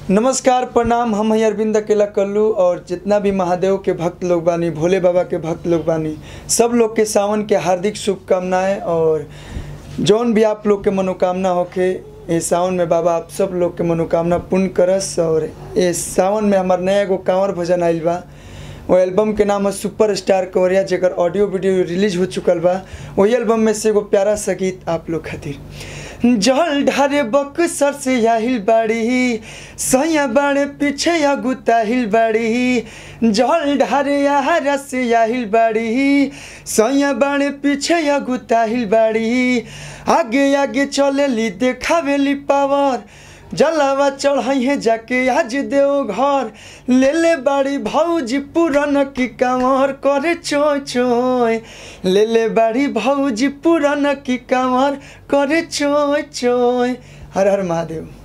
नमस्कार प्रणाम हम हैं अरविंद अकेला कल्लू और जितना भी महादेव के भक्त लोग बानी भोले बाबा के भक्त लोग बानी सब लोग के सावन के हार्दिक शुभकामनाएं और जौन भी आप लोग के मनोकामना होके ये सावन में बाबा आप सब लोग के मनोकामना पूर्ण करस और ये सावन में हमार नया एगो कांवर भजन आइल बा वो एल्बम के नाम है सुपर स्टार कवरिया जेकर ऑडियो वीडियो रिलीज हो चुकल बा वही एल्बम में से एगो प्यारा सा गीत आप लोग खातिर जल ढारे बक्सर से याहिल बाड़ी सैया बाड़े पीछे या गुताहिल बाड़ी जल ढारे याहरा से याहिल बाड़ी सैया बाड़े पीछे या गुताहिल बाड़ी आगे आगे चलेली देखावेली पावर जलावा चढ़ाई है जाके आज देव घर ले ले बाड़ी भौजी पुरान की कांवर करे चोय चोय ले ले बाड़ी भौजी पुरान की कांवर करे चोय चोय हर हर महादेव